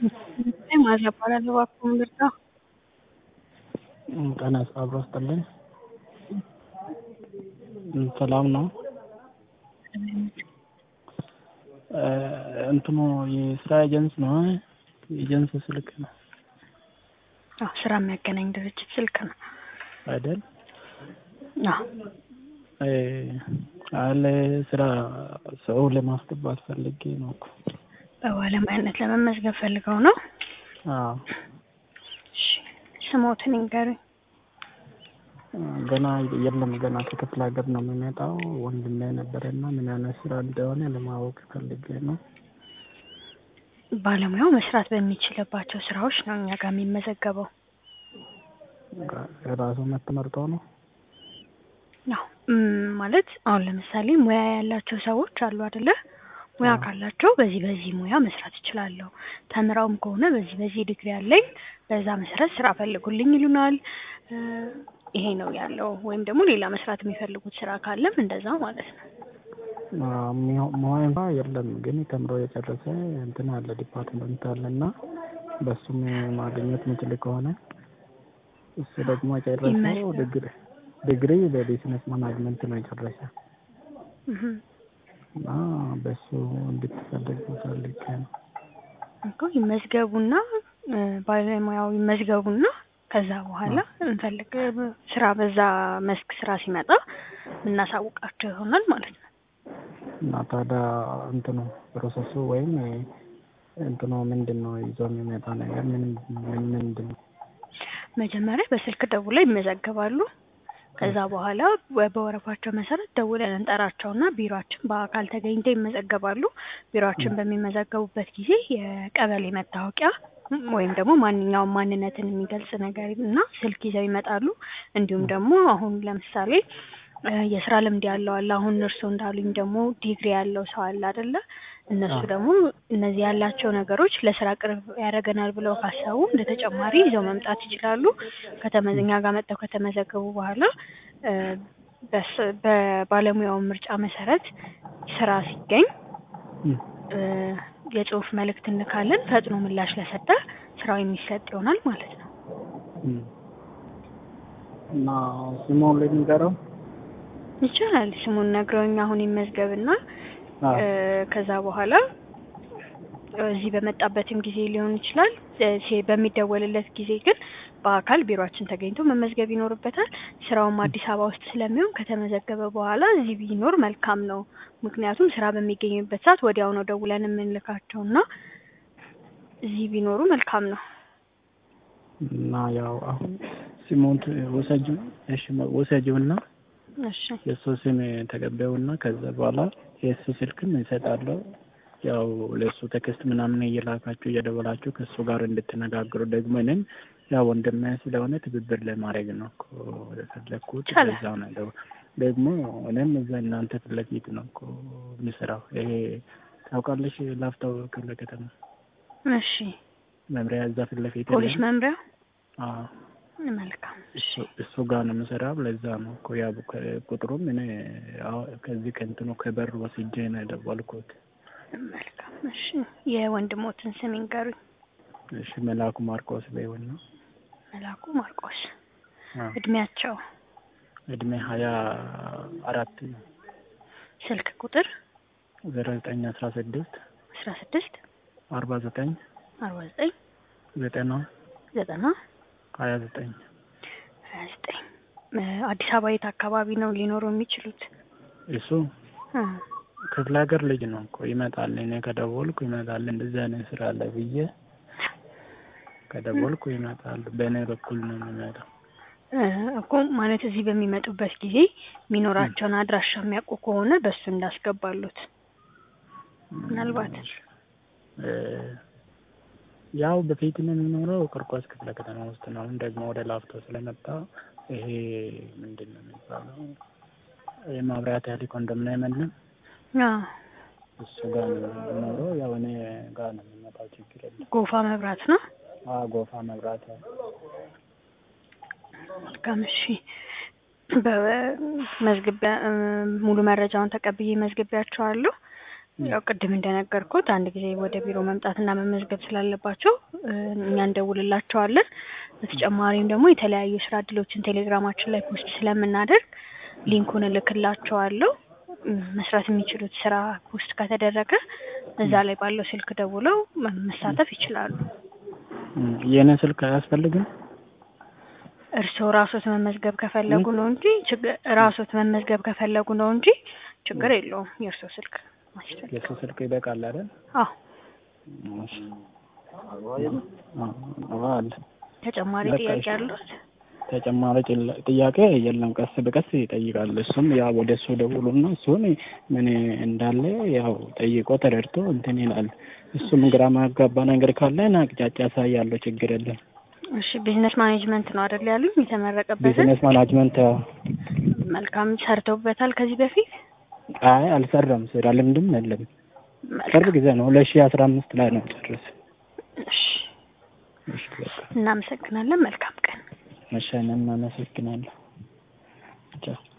ማዛ እባላለሁ እባክዎ ምርጫ ጤና አብሮ ይስጥልኝ ሰላም ነው እንትኑ የስራ ኤጀንስ ነው ኤጀንስ ስልክ ነው አዎ ስራ የሚያገናኝ ድርጅት ስልክ ነው አይደል አዎ አለ ስራ ሰው ለማስገባት ፈልጌ ነው እኮ በባለሙያነት ለመመዝገብ ፈልገው ነው አዎ እሺ ስሞትን ይንገሩኝ ገና የለም ገና ከክፍለ ሀገር ነው የሚመጣው ወንድሜ ነበረና ምን አይነት ስራ እንደሆነ ለማወቅ ፈልጌ ነው ባለሙያው መስራት በሚችልባቸው ስራዎች ነው እኛ ጋር የሚመዘገበው ራሱ መርጦ ነው አዎ ማለት አሁን ለምሳሌ ሙያ ያላቸው ሰዎች አሉ አይደለ ሙያ ካላቸው በዚህ በዚህ ሙያ መስራት እችላለሁ ተምረውም ከሆነ በዚህ በዚህ ዲግሪ አለኝ በዛ መሰረት ስራ ፈልጉልኝ ይሉናል ይሄ ነው ያለው ወይም ደግሞ ሌላ መስራት የሚፈልጉት ስራ ካለም እንደዛ ማለት ነው ሙያ እንኳ የለም ግን ተምሮ የጨረሰ እንትን አለ ዲፓርትመንት አለ እና በሱም ማግኘት ምችል ከሆነ እሱ ደግሞ የጨረሰው ዲግሪ ዲግሪ በቢዝነስ ማናጅመንት ነው የጨረሰ እና በሱ እንድትፈልግ ፈልጌ ነው እኮ ይመዝገቡና ባለሙያው ይመዝገቡና ከዛ በኋላ እንፈልግ ስራ በዛ መስክ ስራ ሲመጣ የምናሳውቃቸው ይሆናል ማለት ነው እና ታዲያ እንትኑ ፕሮሰሱ ወይም እንትኑ ምንድን ነው ይዞ የሚመጣ ነገር ምን ምን ምንድን ነው መጀመሪያ በስልክ ደውለው ይመዘገባሉ ከዛ በኋላ በወረፋቸው መሰረት ደውለን እንጠራቸውና ቢሮአችን በአካል ተገኝተው ይመዘገባሉ ቢሮአችን በሚመዘገቡበት ጊዜ የቀበሌ መታወቂያ ወይም ደግሞ ማንኛውም ማንነትን የሚገልጽ ነገር እና ስልክ ይዘው ይመጣሉ እንዲሁም ደግሞ አሁን ለምሳሌ የስራ ልምድ ያለው አለ አሁን እርስዎ እንዳሉኝ ደግሞ ዲግሪ ያለው ሰው አለ አይደለ እነሱ ደግሞ እነዚህ ያላቸው ነገሮች ለስራ ቅርብ ያደርገናል ብለው ካሰቡ እንደ ተጨማሪ ይዘው መምጣት ይችላሉ ከተመዘኛ ጋር መጥተው ከተመዘገቡ በኋላ በባለሙያው ምርጫ መሰረት ስራ ሲገኝ የጽሁፍ መልእክት እንካለን ፈጥኖ ምላሽ ለሰጠ ስራው የሚሰጥ ይሆናል ማለት ነው እና ስሙን ልንገረው ይቻላል ስሙን ነግረውኝ አሁን ይመዝገብና ከዛ በኋላ እዚህ በመጣበትም ጊዜ ሊሆን ይችላል በሚደወልለት ጊዜ ግን በአካል ቢሮአችን ተገኝቶ መመዝገብ ይኖርበታል ስራውም አዲስ አበባ ውስጥ ስለሚሆን ከተመዘገበ በኋላ እዚህ ቢኖር መልካም ነው ምክንያቱም ስራ በሚገኝበት ሰዓት ወዲያው ነው ደውለን የምንልካቸው እና እዚህ ቢኖሩ መልካም ነው እና ያው አሁን ስሙን ወሰጁ እሺ ወሰጁና እሺ የእሱ ስም ተቀበዩና ከዛ በኋላ የእሱ ስልክም ይሰጣለሁ ያው ለእሱ ቴክስት ምናምን እየላካችሁ እየደወላችሁ ከእሱ ጋር እንድትነጋግሩ ደግሞ እኔም ያው ወንድሜ ስለሆነ ትብብር ለማድረግ ነው እኮ የፈለግኩት እዛ ነው ደግሞ እኔም እዛ እናንተ ፊት ለፊት ነው እኮ የምሰራው ይሄ ታውቃለሽ ላፍቶ ክፍለ ከተማ እሺ መምሪያ እዛ ፊት ለፊት ፖሊስ መምሪያ አዎ መልካም እሱ ጋር ነው የምሰራው ለዛ ነው እኮ ያ ቁጥሩም እኔ ከዚህ ከእንትኑ ከበር ወስጄ ነው የደወልኩት መልካም እሺ የወንድሞትን ስም ይንገሩኝ እሺ መላኩ ማርቆስ በይውና መላኩ ማርቆስ እድሜያቸው እድሜ ሀያ አራት ስልክ ቁጥር ዜሮ ዘጠኝ አስራ ስድስት አስራ ስድስት አርባ ዘጠኝ አርባ ዘጠኝ ዘጠና ዘጠና ሀያ ዘጠኝ ሀያ ዘጠኝ አዲስ አበባ የት አካባቢ ነው ሊኖሩ የሚችሉት እሱ ክፍለ ሀገር ልጅ ነው እኮ ይመጣል እኔ ከደወልኩ ይመጣል እንደዚህ አይነት ስራ አለ ብዬ ከደወልኩ ይመጣል በእኔ በኩል ነው የሚመጣው እኮ ማለት እዚህ በሚመጡበት ጊዜ የሚኖራቸውን አድራሻ የሚያውቁ ከሆነ በሱ እንዳስገባሉት ምናልባት ያው በፊት ነው የሚኖረው ቂርቆስ ክፍለ ከተማ ውስጥ ነው አሁን ደግሞ ወደ ላፍቶ ስለመጣ ይሄ ምንድን ነው የሚባለው የማብራት ያህል ኮንዶሚኒየም የለም እሱ ጋር ነው የሚኖረው ያው እኔ ጋር ነው የሚመጣው ችግር የለም ጎፋ መብራት ነው ጎፋ መብራት መልካም እሺ በመዝግቢያ ሙሉ መረጃውን ተቀብዬ መዝግቢያቸዋለሁ ያው ቅድም እንደነገርኩት አንድ ጊዜ ወደ ቢሮ መምጣትና መመዝገብ ስላለባቸው እ እኛ እንደውልላቸዋለን። በተጨማሪም ደግሞ የተለያዩ ስራ እድሎችን ቴሌግራማችን ላይ ፖስት ስለምናደርግ ሊንኩን እልክላቸዋለሁ። እ መስራት የሚችሉት ስራ ፖስት ከተደረገ እዛ ላይ ባለው ስልክ ደውለው መ- መሳተፍ ይችላሉ። እም፣ የእኔ ስልክ አያስፈልግም? እርስዎ ራሶት መመዝገብ ከፈለጉ ነው እንጂ ችግር ራሶት መመዝገብ ከፈለጉ ነው እንጂ ችግር የለውም። የእርስዎ ስልክ ማስፈልግ የእሱ ስልክ ይበቃል አይደል? አዎ እሺ። አዎ አለ። ተጨማሪ በቃ ጥያቄ እሺ። አሉት? ተጨማሪ ጭላ- ጥያቄ የለም። ቀስ በቀስ ይጠይቃል። እሱም ያው ወደ እሱ ደውሉና እሱን ምን እንዳለ ያው ጠይቆ ተረድቶ እንትን ይላል። እሱም ግራ ማጋባ ነገር ካለ አቅጣጫ ያሳያለሁ። ችግር የለም። እሺ ቢዝነስ ማኔጅመንት ነው አይደል ያሉኝ? የተመረቀበትን ቢዝነስ ማናጅመንት ያው መልካም ሰርተውበታል ከዚህ በፊት? አይ አልሰራም። ስራ ልምድም የለም። መልካም ቅርብ ጊዜ ነው። ሁለት ሺህ አስራ አምስት ላይ ነው ጨርስ። እሺ እሺ በቃ እናመሰግናለን። መልካም ቀን። እሺ እኔም አመሰግናለሁ። ቻው